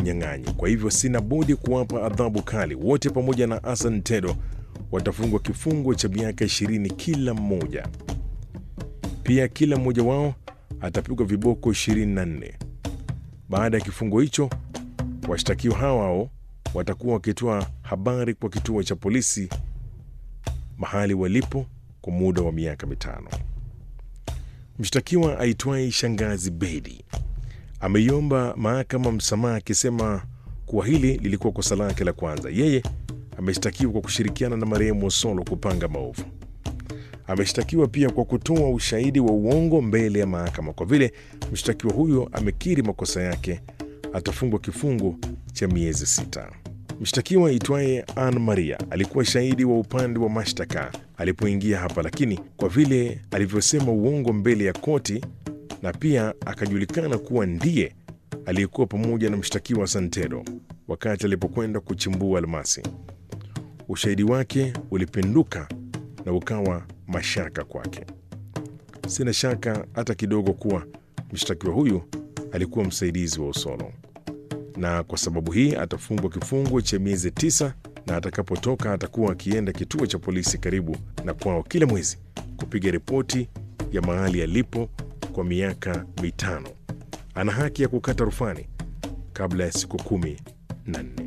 unyang'anyi. Kwa hivyo sina budi kuwapa adhabu kali. Wote pamoja na Hassan Tedo watafungwa kifungo cha miaka ishirini kila mmoja. Pia kila mmoja wao atapigwa viboko 24. Baada ya kifungo hicho, washtakiwa hao hao watakuwa wakitoa habari kwa kituo cha polisi mahali walipo kwa muda wa miaka mitano. Mshtakiwa aitwaye Shangazi Bedi ameiomba mahakama msamaha akisema kuwa hili lilikuwa kosa lake la kwanza. Yeye ameshtakiwa kwa kushirikiana na marehemu Osolo kupanga maovu. Ameshtakiwa pia kwa kutoa ushahidi wa uongo mbele ya mahakama. Kwa vile mshtakiwa huyo amekiri makosa yake, atafungwa kifungo cha miezi sita. Mshtakiwa aitwaye Ann Maria alikuwa shahidi wa upande wa mashtaka alipoingia hapa, lakini kwa vile alivyosema uongo mbele ya koti na pia akajulikana kuwa ndiye aliyekuwa pamoja na mshtakiwa Santero wakati alipokwenda kuchimbua almasi, ushahidi wake ulipinduka na ukawa mashaka kwake. Sina shaka hata kidogo kuwa mshtakiwa huyu alikuwa msaidizi wa Osolo, na kwa sababu hii atafungwa kifungo cha miezi tisa, na atakapotoka atakuwa akienda kituo cha polisi karibu na kwao kila mwezi kupiga ripoti ya mahali alipo kwa miaka mitano. Ana haki ya kukata rufani kabla ya siku kumi na nne.